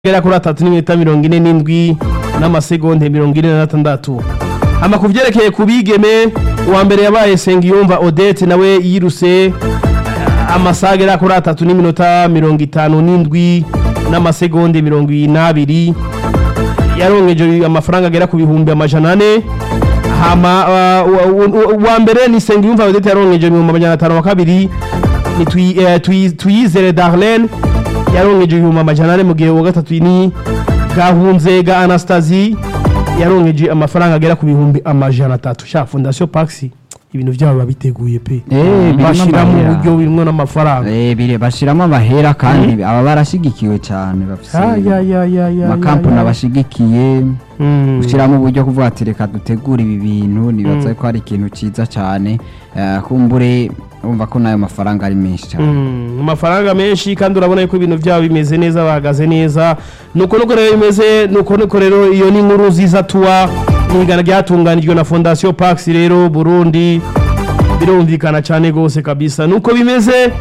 gera kuri atatu n'iminota mirongo ine n'indwi n'amasegonde mirongo ine na gatandatu ama ku vyerekeye ku bigeme uwa mbere yabaye Sengiyumva Odette nawe yiruse amasaha agera kuri atatu n'iminota mirongo itanu n'indwi n'amasegonde mirongo inabiri yaronkeje amafaranga agera ku bihumbi amajana ane hama uh, wa- wa- uwa mbere ni Sengiyumva Odette yaronkeje ibihumbi amajana atanu wa kabiri ni Twi- eh, Twi- Tuyizere Darlene yaronkeje ibihumbi amajana ane mu gihe uwa gatatu ni Gahunze ga Anastasie yaronkeje amafaranga agera ku bihumbi amajana atatu sha Fondation Pax ibintu byabo babiteguye pe Eh, birimo bashiramo amahera. uburyo birimwo n'amafaranga Eh, bire bashiramo amahera kandi aba barashigikiwe cyane bafise Ah, ya, ya, ya, ya, amakampani ya, ya. abashigikiye Mm. gushyiramo uburyo kuvuga ati reka dutegure ibi bintu nibaza ko ari ikintu cyiza cyane Eh, kumbure urumva ko n'ayo mafaranga ari menshi cyane Mm, amafaranga menshi kandi urabona yuko ibintu byabo bimeze neza bahagaze neza nuko nuko rero bimeze nuko nuko rero iyo ni inkuru nziza tuwa n'igana ryatunganijwe na Fondation Pax rero Burundi birumvikana cyane gose kabisa nuko bimeze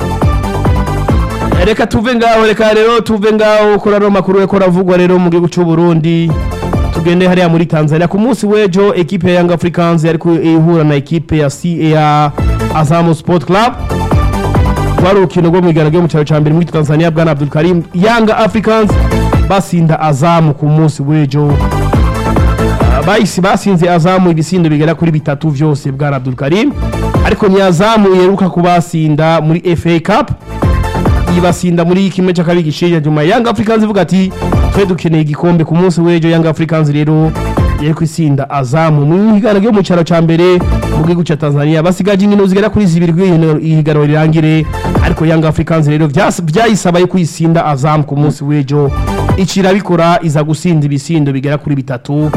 reka tuve ngaho reka rero tuve ngaho kuri ano makuru yako ravugwa rero mu gihugu cy'u Burundi tugende hariya muri Tanzania ku munsi w'ejo ekipe ya Young Africans yari ku- ihura na ekipe ya CA Azam Sport Club rwari urukino rwo mu igana ryo mu cyaro cya mbere muri Tanzania bwana Abdul Karim Young Africans basinda Azam ku munsi w'ejo Ah, bahise basinze Azamu ibisindo bigera kuri bitatu vyose bwana Abdul Karim ariko ni Azamu yeruka kubasinda muri FA Cup ibasinda muri kimwe cya kabiri gishiye nyuma Young Africans ivuga ati twe dukeneye igikombe ku munsi w'ejo Young Africans rero yari kwisinda Azamu mu higana ryo mu cyaro cya mbere mu gihugu cya Tanzania basigaje inkino zigera kuri zibiri kugira ihiganwa rirangire ariko Young Africans rero vyas- vyayisaba yo kwisinda Azamu ku munsi w'ejo icira bikora iza gusinda ibisindo bigera kuri bitatu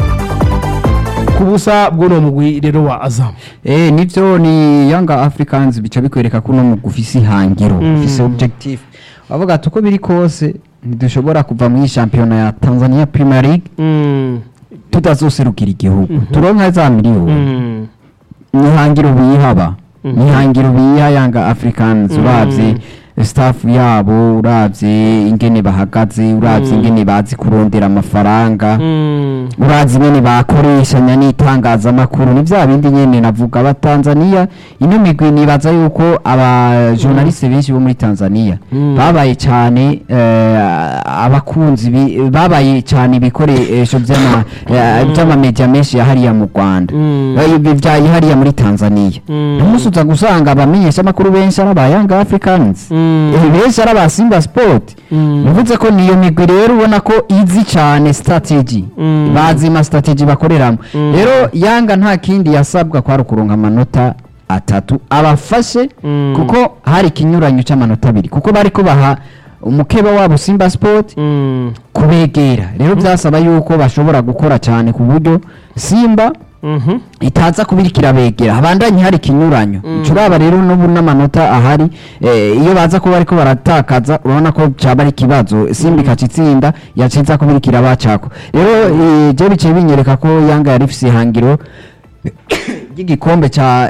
ku busa bw'uno mugwi rero wa Azamu Eh, nivyo ni Young Africans bica bikwereka ko no mugufise ihangiro ufise objective bavuga ati uko biri kose ntidushobora kuva muri shampiyona ya Tanzania Premier League mm. tutazoserukira igihugu turonka za miliyoni mm. nihangiro biyihaba nihangiro biyiha Young Africans uravye staff yabo uravye ingene bahagaze uravye ingene bazi kurondera amafaranga mm. urazi nyene bakoreshanya n'itangazamakuru ni vya bindi nyene navuga abatanzaniya ino migwi nibaza yuko abajournaliste benshi bo muri tanzaniya Mm. babaye cyane eh, abakunzi bi- babaye cyane ibikoresho vy'ama- eh, vy'amamedia menshi yahariya mu rwanda Mm. Eh, ibi vya hariya muri tanzaniya Mm. umunsi uza gusanga abamenyesha amakuru benshi ari aba young africans Mm. Eh, benshi ari aba simba sport Mm. bivuze ko niyo migwi rero ubona ko izi cyane strategy Mm. bazi ma strategy bakoreramo rero yanga nta kindi yasabwa kwari ukuronka amanota atatu abafashe Mm. kuko hari ikinyuranyo cy'amanota abiri kuko bari kubaha umukeba wabo simba sport Mm. kubegera rero byasaba yuko bashobora gukora cyane ku buryo simba Mhm. itaza kubirikira begera habandanye hari ikinyuranyo turaba rero n'ubu n'amanota ahari eh, iyo baza kuba ariko baratakaza urabona ko cyaba ari ikibazo simba ikaca itsinda yaciza kubirikira bacako rero eh, je biciye binyereka ko yanga yari ifise ihangiro ry'igikombe ca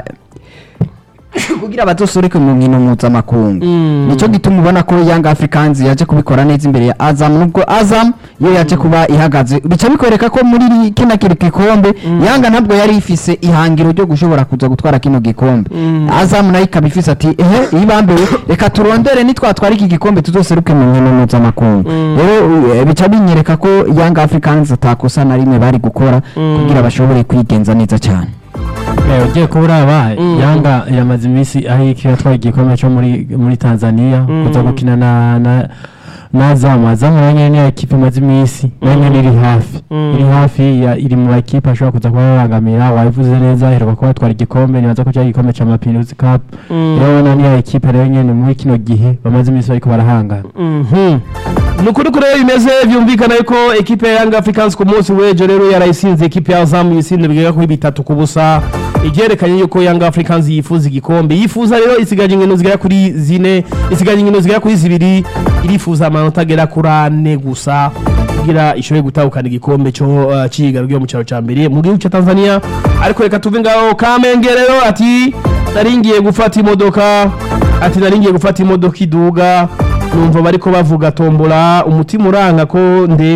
kugira bazosoreke mu nkino mpuzamakungu Mm. nicyo gituma ubona ko Young Africans yaje kubikora neza imbere ya Azam nubwo Azam yo yaje kuba ihagaze bica bikwereka ko muri iri- kino kiri gikombe Yanga ntabwo yari ifise ihangiro ryo gushobora kuza gutwara kino gikombe Mm. Azam nayo ikaba ifise ati ehe ibambewe reka turondere nitwatwara iki gikombe tuzoseruke mu nkino mpuzamakungu rero eh, bica binyereka ko Young Africans atakosa na rimwe bari gukora kugira bashobore kwigenza neza cyane Eh, ugiye kuba uraba Mm. yanga iramaze iminsi aho iki yatwaye igikombe cyo muri muri tanzania kuza gukina na na na azamu azamu nayo nyene niyo ekipe imaze iminsi nayo nyene iri hafi Mm. iri hafi ya iri mu bakipe ashobora kuza kuba yabangamira wabivuze neza iheruka kuba batwara igikombe nibaza ko cyari igikombe ca mapinusi cup Mm. rero na niyo ekipe rero nyene muri kino gihe bamaze iminsi bariko barahangana Mhm. ni ukuri ko rero bimeze byumvikana yuko ekipe ya Young Africans ku munsi w'ejo rero yarayisinze ekipe ya Azam ibisindo bigera kuri bitatu ku busa ibyerekanye yuko Young Africans yifuza igikombe yifuza rero isigaje inkino zigera kuri zine isigaje inkino zigera kuri zibiri irifuza amanota agera kuri ane gusa kugira ishobore gutahukana igikombe cyo uh, cy'ihiganwa ryo mu cyaro cya mbere mu gihugu cya Tanzania ariko reka tuve ngaho Kamenge rero ati nari ngiye gufata imodoka ati nari ngiye gufata imodoka iduga numva bariko bavuga tombola umutima uranga ko nde